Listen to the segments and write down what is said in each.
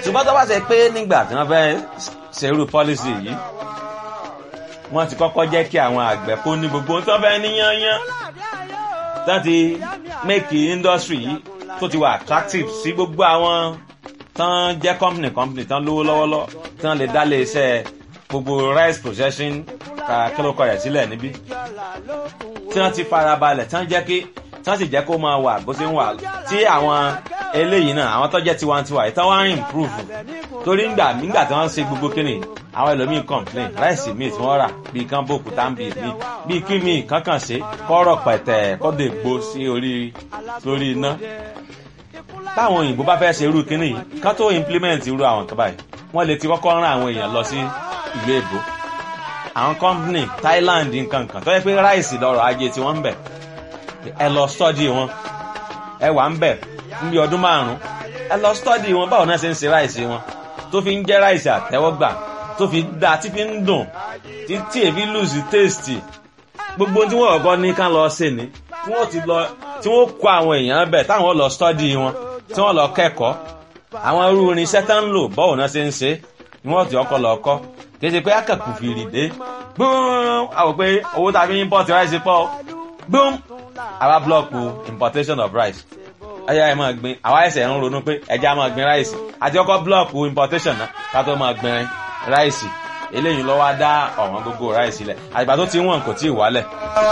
ṣùgbọ́n tó bá ṣe pé nígbà tí wọ́n fẹ́ ṣerú pọ́lísì yìí wọ́n ti kọ́kọ́ jẹ́ kí àwọn àgbẹ̀ kó ní gbogbo tó fẹ́ ní yányán tó ti make industry yìí tó ti wà attractive sí gbogbo àwọn tán jẹ́ company company tán lówó lọ́wọ́lọ́ tán lè dá lé iṣẹ́ gbogbo rice processing kílókọ̀ rẹ̀ sílẹ̀ níbí tí wọ́n ti farabalẹ̀ tán jẹ́ kí tán sì jẹ́ kó máa wà bó ṣe ń wà tí àwọn eléyìí náà àwọn tó jẹ́ tiwantiwa yìí tán wá ń improve torí ńgbà nígbà tí wọ́n ṣe gbogbo kíni àwọn ẹlòmíín complain ráìsì míì tí wọ́n rà bíi kán bòkú tá ń bì mí bíi kí míì kankan ṣe kọ́rọ̀ pẹ̀tẹ̀ kọ́dọ̀ ègbó sí orí lórí iná táwọn òyìnbó bá fẹ́ ṣe irú kíní yìí kán tó implement irú àwọn kan báyìí wọ́n lè ti kọ́kọ́ rán àwọn èèyàn lọ sí ìlú èbó àwọn company Thailand nǹkan kan tó yẹ pé ráìsì lọ́rọ̀ ajé tí wọ́n ń bẹ̀ ẹ lọ study wọn ẹ wà ń bẹ̀ níbi ọdún márùn-ún ẹ lọ study wọn báwo náà ṣe ń ṣe ráìsì wọn tó fi ń jẹ́ ráìsì àtẹ́wọ́gbà tó fi dáa tí fi ń dùn tí èfi lose taste gbogbo tí wọ́n ọ̀gọ́ ní ká lọ ṣe ni tí wọ́n ti lọ tí wọ́n kó àwọn èèyàn bẹ̀ táwọn lọ study wọn tí wọ́n lọ kẹ́kọ̀ọ́ àwọn irú irinṣẹ́ tá ń lò báwo náà ṣe ń ṣe ni wọ́n ti ọkọ̀ lọ kọ́ kì í ṣe pé akẹ́kọ̀ọ́ fìrì dé gbọ́n àwọn pé owó tá a fi ń import rice pọ̀ gbọ́n àwa blọ́ọ̀kù importation of rice ẹyà ẹ máa gbin àwa ẹsẹ̀ ń ronú pé ẹja máa gbin ráìsì àti ọkọ̀ blọ́ọ̀kù importation náà ká tó máa gbin ráìsì eléyìí ló wá dá ọ̀wọ́n gbogbo ráìsì lẹ̀ àgbà tó ti wọ̀n kò tí ì wálẹ̀.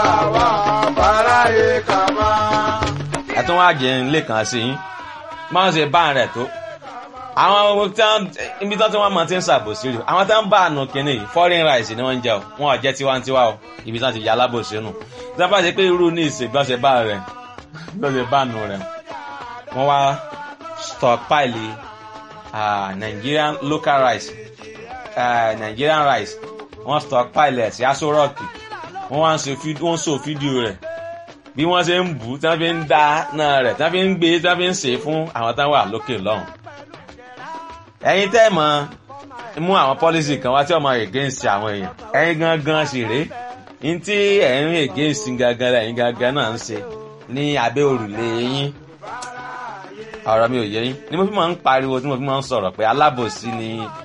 ẹ tún wá jẹ ilé kan sí yín máa ń ṣe bá rẹ̀ tó àwọn ibi tí wọ́n máa ti ń ṣàbòsí rè àwọn tí wọ́n bá àánú kínní yìí foreign rice ni wọ́n ń jẹ o wọn ò jẹ́ tiwantiwa o ibi tí wọ́n ti yà alábòsí nù tí wọ́n bá ṣe pé irú ní ìṣègbọ́nsẹ̀ bá rẹ̀ lọ́sẹ̀ bá nù rẹ̀ wọ́n wá stockpile uh, Nigerian local rice uh, Nigerian rice wọ́n stockpile ẹ̀ sí aṣọ rọ́ọ̀kì wọ́n wá ń ṣe wọ́n so fídíò rẹ̀ bí wọ́n ṣe ń bù tí wọ́n fi ń dá náà rẹ̀ tí wọ́n fi ń gbé tí wọ́n fi ń ṣe fún àwọn táwọn wà lókè lọ́hùn. ẹ̀yin tẹ́ mọ̀ mú àwọn policy kan wá tí ọmọ against àwọn èèyàn ẹ̀yin gangan sì rèé ní tí ẹ̀yin against gangan lẹ́yìn gangan náà ń ṣe ní abẹ́ òrùlé yín ọ̀rọ̀ mi ò yé yín ni mo fi máa ń pariwo tí mo fi máa ń sọ̀rọ̀ pé alábòsí ni